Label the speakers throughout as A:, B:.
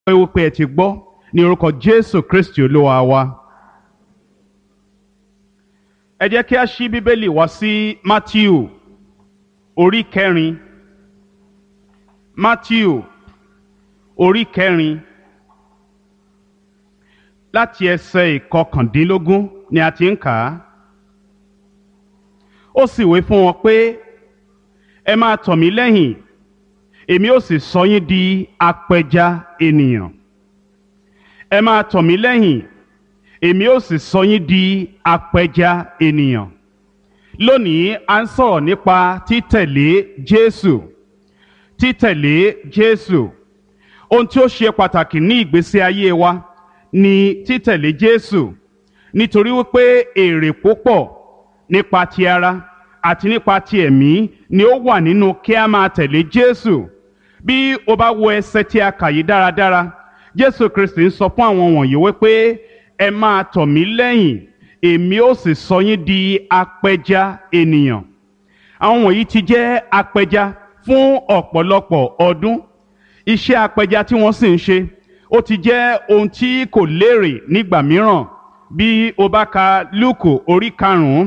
A: pé wípé ẹ ti gbọ́ ní orúkọ Jésù Kristi Olúwa wa. Ẹ jẹ́ kí a ṣí Bíbélì wá sí Mátíù orí kẹrin. Mátíù orí kẹrin láti ẹsẹ̀ ìkọkàndínlógún ni a ti ń kà á. Ó sì wí fún wọn pé ẹ máa tọ̀ mí lẹ́yìn èmi ó sì sọ yín di apẹja ènìyàn ẹ máa tọ̀ mí lẹ́yìn èmi ó sì sọ yín di apẹja ènìyàn lónìí a ń sọ̀rọ̀ nípa títẹ̀lé Jésù títẹ̀lé Jésù ohun tí ó ṣe pàtàkì ní ìgbésí ayé wa ni títẹ̀lé Jésù nítorí wípé èrè púpọ̀ nípa ti ara àti nípa ti ẹ̀mí ni ó wà nínú kí a máa tẹ̀lé Jésù bí o bá wo ẹsẹ̀ tí a kà yìí dáradára Jésù Kristi ń sọ fún àwọn wọ̀nyí wípé ẹ máa tọ̀ mí lẹ́yìn èmi ó sì sọ yín di apẹja ènìyàn àwọn wọ̀nyí ti jẹ́ apẹja fún ọ̀pọ̀lọpọ̀ ọdún iṣẹ́ apẹja tí wọ́n sì ń ṣe ó ti jẹ́ ohun tí kò lérè nígbà mìíràn bí o bá ka Lúùkù orí karùn-ún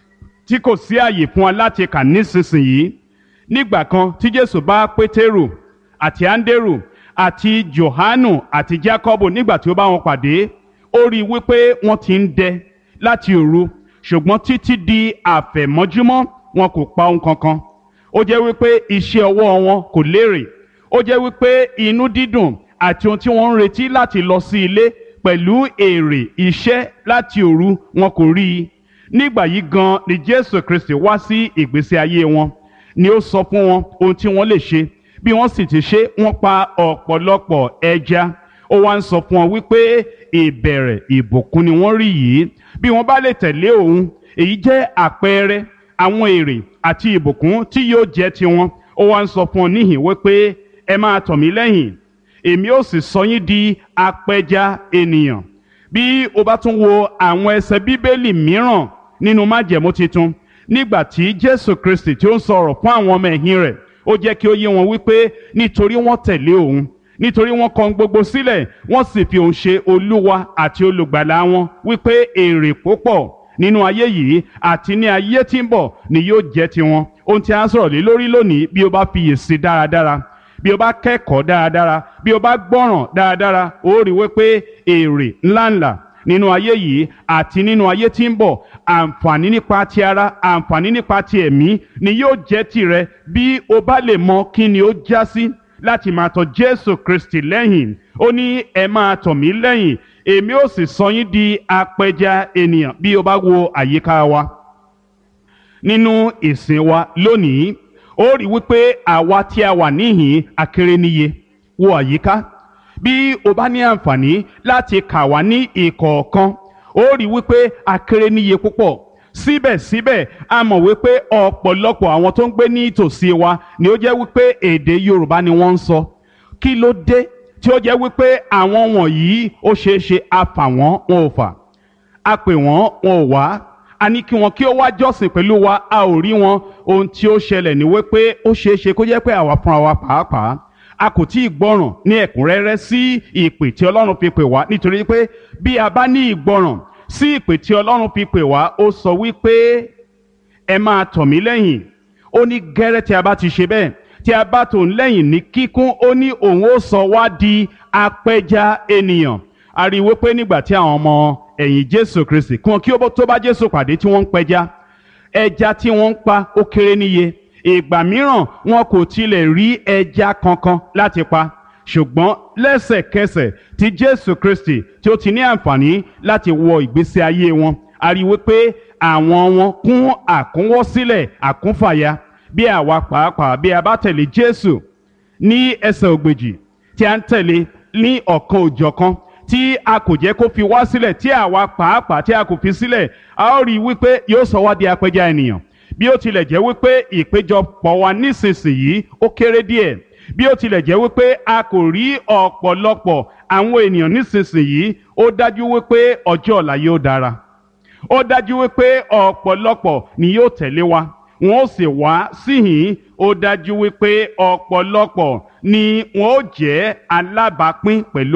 A: tí kò sí àyè fún wa láti kà nísinsìnyí nígbà kan tí Jésù bá Pétérù àti Áńdérù àti Jòhánù àti Jákọ́bù nígbà tí ó bá wọn pàdé ó rí i wípé wọ́n ti ń dẹ láti òru ṣùgbọ́n títí di àfẹ̀mọ́júmọ́ wọn kò pa ohun kankan ó jẹ́ wípé iṣẹ́ ọwọ́ wọn kò lérè ó jẹ́ wípé inú dídùn àti ohun tí wọ́n ń retí láti lọ sí ilé pẹ̀lú èrè iṣẹ́ láti òru wọn kò rí i nígbà yìí gan ni Jésù Kristi wá sí ìgbésí ayé wọn ni ó sọ fún wọn ohun tí wọ́n lè ṣe bí wọ́n sì ti ṣe wọ́n pa ọ̀pọ̀lọpọ̀ ẹja ó wá ń sọ fún wọn wípé ìbẹ̀rẹ̀ ìbùkún ni wọ́n rí yìí bí wọ́n bá lè tẹ̀lé òun èyí jẹ́ àpẹẹrẹ àwọn èrè àti ìbùkún tí yóò jẹ́ tiwọn ó wá ń sọ fún wọn níhìn wípé ẹ máa tọ̀ mí lẹ́yìn èmi ó sì sọ yín di apẹja ènìyàn bí o bá tún wo àwọn ẹsẹ̀ bíbélì mìíràn nínú májẹ̀mú titun nígbà tí Jésù Kristi tí ó ń sọ̀rọ̀ fún àwọn ọmọ ẹ̀yìn rẹ̀ ó jẹ́ kí ó yé wọn wípé nítorí wọ́n tẹ̀lé òun nítorí wọ́n kọ̀ gbogbo sílẹ̀ wọ́n sì fi òun ṣe olúwa àti olùgbàlà wọn wípé èrè púpọ̀ nínú ayé yìí àti ní ayé tí ń bọ̀ ni yóò jẹ́ tiwọn ohun tí a ń sọ̀rọ̀ lé lórí lónìí bí o bá fiyèsí dáradára bí o bá kẹ́kọ̀ọ́ dáradára bí o bá gbọ́ràn dáradára ó rí wípé èrè ńláńlá nínú ayé yìí àti nínú ayé tí ń bọ̀ àǹfààní nípa ti ara àǹfààní nípa ti ẹ̀mí ni yóò jẹ́ tirẹ̀ bí o bá lè mọ kí ni ó já sí láti máa tọ̀ Jésù Kristi lẹ́yìn ó ní ẹ máa tọ̀ mí lẹ́yìn èmi ó sì sọ yín di apẹja ènìyàn bí o bá wo àyíká wa nínú ìsìn wa lónìí ó rí wípé àwa tí a wà níhìn akéré níye wo àyíká bí o bá ní àǹfààní láti kà wá ní ìkọ̀ọ̀kan ó rí wípé akéré níye púpọ̀ síbẹ̀síbẹ̀ a mọ̀ wípé ọ̀pọ̀lọpọ̀ àwọn tó ń gbé ní ìtòsí wa ni ó jẹ́ wípé èdè Yorùbá ni wọ́n ń sọ kí ló dé tí ó jẹ́ wípé àwọn wọ̀nyí ó ṣeé ṣe a fà wọ́n wọn ò fà a pè wọ́n wọn ò wá a ní kí wọn kí ó wá jọ́sìn pẹ̀lú wa a ò rí wọn ohun tí ó ṣẹlẹ̀ ni wípé ó ṣeé ṣe kó jẹ́ pé àwa fúnra wa pàápàá a kò tí ì gbọ́ràn ní ẹ̀kúnrẹ́rẹ́ sí ìpè tí Ọlọ́run fi pè wá nítorí pé bí a bá ní ìgbọ́ràn sí ìpè tí Ọlọ́run fi pè wá ó sọ wípé ẹ máa tọ̀ mí lẹ́yìn ó ní gẹ́rẹ́ tí a bá ti ṣe bẹ́ẹ̀ tí a bá tò ń lẹ́yìn ní kíkún ó ní òun ó sọ wá di apẹja ènìyàn a rí i wípé nígbà tí àwọn ọmọ ẹ̀yìn Jésù Kristi kí wọn kí ó tó bá Jésù pàdé tí wọ́n ń pẹja ẹja tí wọ́n ń pa ó kéré níye ìgbà mìíràn wọn kò tilẹ̀ rí ẹja kankan láti pa ṣùgbọ́n lẹ́sẹ̀kẹsẹ̀ tí Jésù Kristi tí ó ti ní àǹfààní láti wọ ìgbésí ayé wọn a rí wípé àwọn wọn kún àkúnwọ́sílẹ̀ àkúnfàya bí àwa pàápàá bí a bá tẹ̀lé Jésù ní ẹsẹ̀ ògbèjì tí a ń tẹ̀lé ní ọ̀kan òjọ̀kan tí a kò jẹ́ kó fi wá sílẹ̀ tí àwa pàápàá tí a kò fi sílẹ̀ a ó rí wípé yóò sọ wá di apẹja ènìyàn bí ó tilẹ̀ jẹ́ wípé ìpéjọpọ̀ wa nísinsìnyí ó kéré díẹ̀ bí ó tilẹ̀ jẹ́ wípé a kò rí ọ̀pọ̀lọpọ̀ àwọn ènìyàn nísinsìnyí ó dájú wípé ọjọ́ ọ̀la yóò dára ó dájú wípé ọ̀pọ̀lọpọ̀ ni yóò tẹ̀lé wa wọn ó sì wá síhìn ó dájú wípé ọ̀pọ̀lọpọ̀ ni wọn ó jẹ́ alábàápín pẹ̀lú